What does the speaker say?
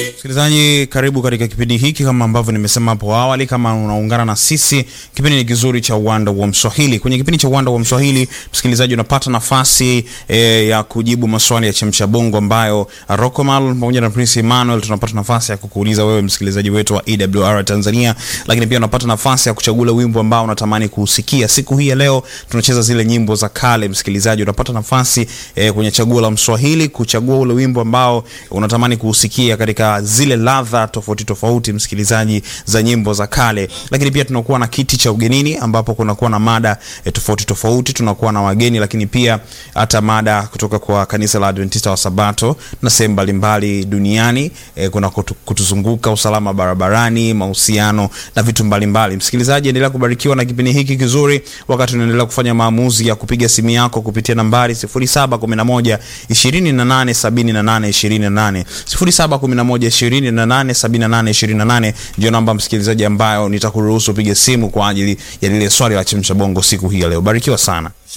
Msikilizaji, karibu katika kipindi hiki. Kama ambavyo nimesema hapo awali, kama unaungana na sisi, kipindi ni kizuri cha Uwanda wa Mswahili. Kwenye kipindi cha Uwanda wa Mswahili, msikilizaji, unapata nafasi e, ya kujibu maswali ya chemsha bongo ambayo Rokomal pamoja na Prince Emmanuel tunapata nafasi ya kukuuliza wewe msikilizaji wetu wa EWR Tanzania, lakini pia unapata nafasi ya kuchagua wimbo ambao unatamani kuusikia. Siku hii ya leo tunacheza zile nyimbo za kale. Msikilizaji, unapata nafasi e, kwenye chaguo la Mswahili kuchagua ule wimbo ambao unatamani kuusikia katika zile ladha tofauti tofauti, msikilizaji, za nyimbo za kale. Lakini pia tunakuwa na kiti cha ugenini ambapo kunakuwa na mada e, tofauti tofauti, tunakuwa na wageni, lakini pia hata mada kutoka kwa kanisa la Adventista wa Sabato na sehemu mbalimbali duniani e, kuna kutu, kutuzunguka, usalama barabarani, mahusiano na vitu mbalimbali. Msikilizaji, endelea kubarikiwa na kipindi hiki kizuri, wakati unaendelea kufanya maamuzi ya kupiga simu yako kupitia nambari 0711 28 78 28 0711 28 78 28 ndio namba msikilizaji, ambayo nitakuruhusu upige simu kwa ajili ya lile swali la chemsha bongo siku hii ya leo. Barikiwa sana.